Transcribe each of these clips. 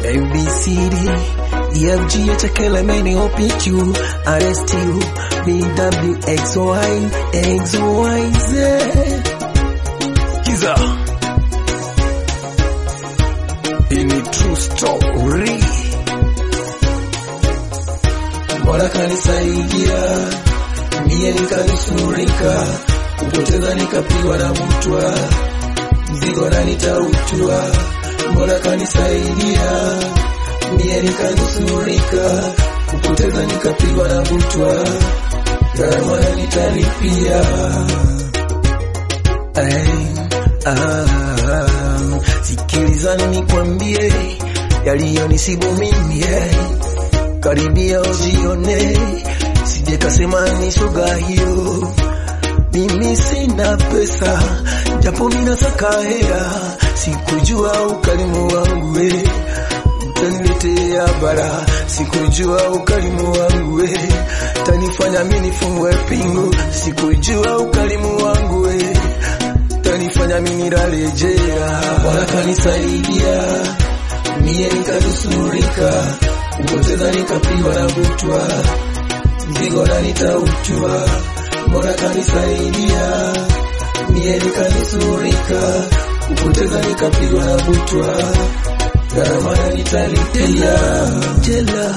ABCD, EFG, HKLMN, OPQ, RSTU, BW, XY, XYZ. Kiza. Hii ni true story. Mola kanisaidia, mie nikanusurika, kupoteza nikapigwa na mtwa, mzigo na nitautua. Mola kanisaidia, mie nikanusurika, kupoteza nikapigwa na mtwa, gharama na nitalipia. Ay, ah, sikilizani nikwambie yaliyonisibu mimi eh. Karibia ujione, sije kasema ni shoga hiyo. Mimi sina pesa, japo mina saka hela, sikujua ukarimu wangu we utaniletea bara, sikujua ukarimu wangu we tanifanya mimi nifungwe pingu, sikujua ukarimu wangu we tanifanya mimi nilale jela. Bwana kanisaidia, mie nikanusurika, kupoteza nikapigwa na butwa, mzigo na nitautua. Bwana kanisaidia, mie nikanusurika, kupoteza nikapigwa na butwa, gharama na nitalipia jela.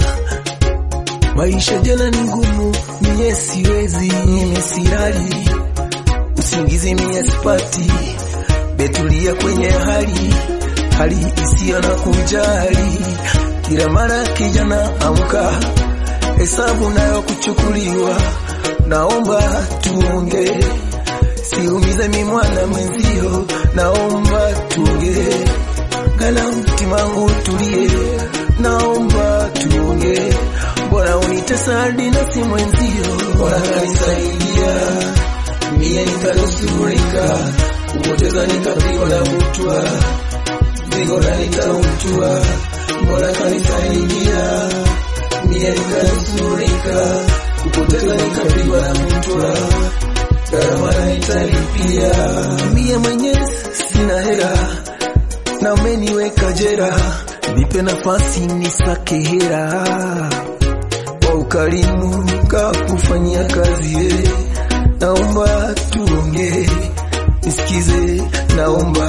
Maisha jela ni ngumu, mie siwezi, mimi silali usingizi mie sipati, betulia kwenye hali hali isiyo na kujali. Kila mara kijana amka, hesabu nayo kuchukuliwa, naomba tuonge, siumize mi mwana mwenzio, naomba tuonge, gala mtima wangu tulie, naomba tuonge, bora unitesa hadi na si mwenzio, bora kanisaidia mie nikanusurika, kupoteza nikapigwa na butwa, mzigo na nitautua, mbona kanisaidia. Mie nikanusurika, kupoteza nikapigwa na butwa, gharama na nitalipia. Mie mwenye sina hela na umeniweka jera, nipe nafasi nisake hera kwa ukarimu kakufanyia kazi eh naomba tuonge, nisikize, naomba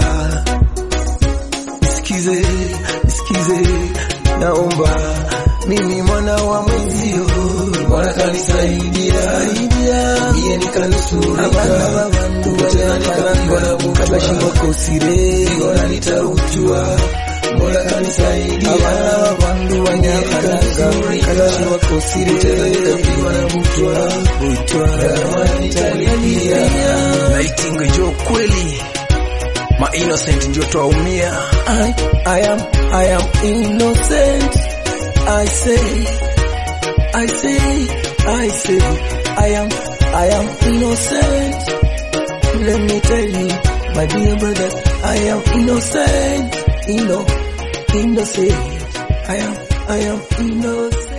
nisikize, nisikize, naomba mimi mwana wa mwenzio, Bwana kanisaidia, mie nikanusurika, kupoteza nikapigwa na butwa, shingo kosire, bora nitautua Mola kanisaidia, bandu wanyakanusurika, wakosire, kupoteza nikapigwa na butwa, butwa, gharama nitalipia. Naitinga jo kweli, ma innocent ndio twaumia. I, I am, I am innocent. I say, I say, I say, I am, I am innocent. Let me tell you, my dear brother, I am innocent. Inno, innocent. I am, I am innocent.